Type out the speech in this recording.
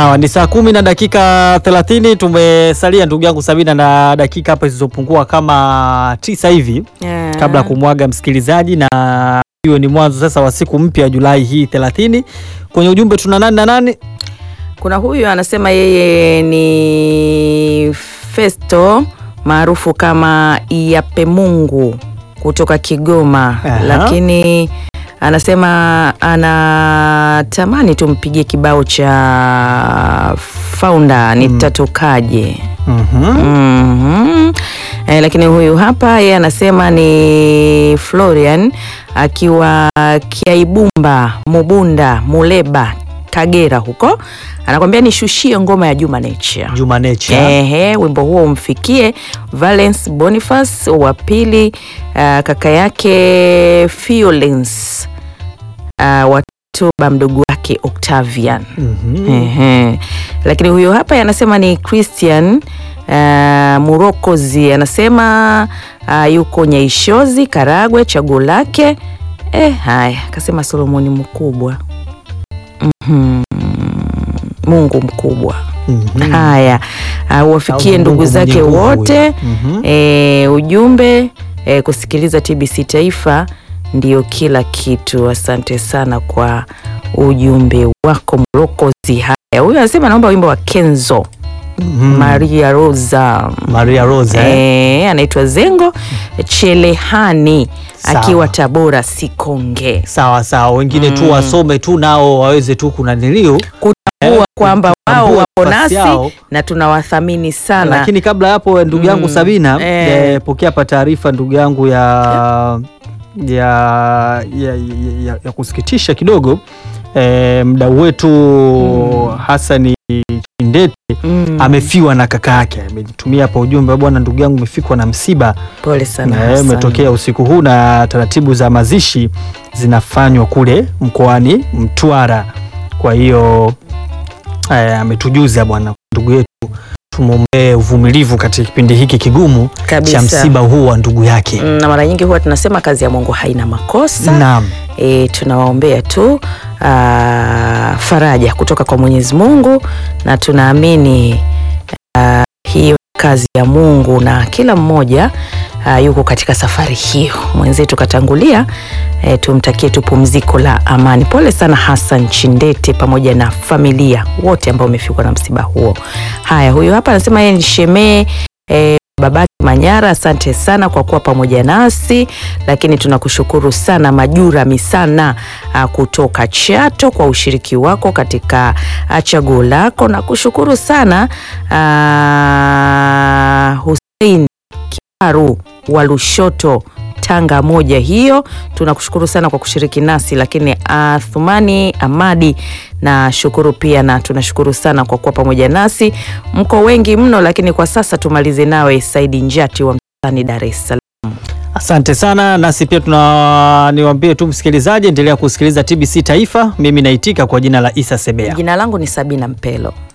Sawa, ni saa kumi na dakika thelathini. Tumesalia ndugu yangu Sabina na dakika hapa zilizopungua kama tisa hivi Yeah. kabla ya kumwaga msikilizaji, na hiyo ni mwanzo sasa wa siku mpya Julai hii thelathini. Kwenye ujumbe tuna nani na nani? Kuna huyu anasema yeye ni Festo maarufu kama Iyape Mungu kutoka Kigoma, Aha. lakini anasema anatamani tumpigie kibao cha Founder nitatokaje. Mhm. Mhm. Eh, lakini huyu hapa yeye anasema ni Florian akiwa Kiaibumba, Mubunda, Muleba, Kagera huko. Anakwambia nishushie ngoma ya Juma Nature. Juma Nature. Ehe, wimbo huo umfikie Valence Boniface wa pili, ah, kaka yake Violence uh, watoba mdogo wake Octavian. Mhm. Ehe. Lakini huyo hapa anasema ni Christian uh, Murokozi anasema uh, yuko Nyaishozi Karagwe, chaguo lake eh, haya akasema Solomoni mkubwa Mhm. Mungu mkubwa Mhm. haya uh, wafikie Au ndugu Mungu zake mwenye nguvu wote huyo. Mhm. e, ujumbe e, kusikiliza TBC Taifa ndio kila kitu. Asante sana kwa ujumbe wako Mrokozi. Haya, huyu anasema naomba wimbo wa Kenzo Mhm. Maria Rosa Maria Rosa. eh? e, anaitwa Zengo Chelehani Sawa. akiwa Tabora Sikonge, Sawa sawa, wengine tu Mm. wasome tu nao waweze tu kuna niliu kutambua kwamba wao kutambua wapo nafasi nasi yao. na tunawathamini sana. Lakini kabla ya hapo ndugu yangu Mm, Sabina eh. eh, pokea hapa taarifa ndugu yangu ya, ya, ya, ya, ya, ya kusikitisha kidogo eh, mdau wetu Mm. Hasani Chindete Mm, amefiwa na kaka yake. Amejitumia hapa ujumbe, bwana, ndugu yangu umefikwa na msiba pole sana Eh, Hassan. umetokea usiku huu na taratibu za mazishi zinafanywa kule mkoani Mtwara. Kwa hiyo eh, ametujuza bwana, ndugu yetu tumwombee uvumilivu katika kipindi hiki kigumu cha kabisa. msiba huu wa ndugu yake. Mm, na mara nyingi huwa tunasema kazi ya Mungu haina makosa. Naam, E, tunawaombea tu aa, faraja kutoka kwa Mwenyezi Mungu na tunaamini aa, hiyo ni kazi ya Mungu na kila mmoja aa, yuko katika safari hiyo. Mwenzetu katangulia, e, tumtakie tu pumziko la amani. Pole sana Hassan Chindete pamoja na familia wote ambao wamefikwa na msiba huo. Haya, huyu hapa anasema yeye ni shemee e, babake Manyara, asante sana kwa kuwa pamoja nasi, lakini tunakushukuru sana Majura Misana ah, kutoka Chato kwa ushiriki wako katika ah, chaguo lako, na kushukuru sana ah, Hussein Kiaru wa Lushoto Tanga moja hiyo, tunakushukuru sana kwa kushiriki nasi, lakini Athumani Amadi na shukuru pia, na tunashukuru sana kwa kuwa pamoja nasi. Mko wengi mno, lakini kwa sasa tumalize nawe Saidi Njati wa Msani, Dar es Salaam. asante sana. Nasi pia tuna niwaambie tu msikilizaji, endelea kusikiliza TBC Taifa. Mimi naitika kwa jina la Isa Sebea. Jina langu ni Sabina Mpelo.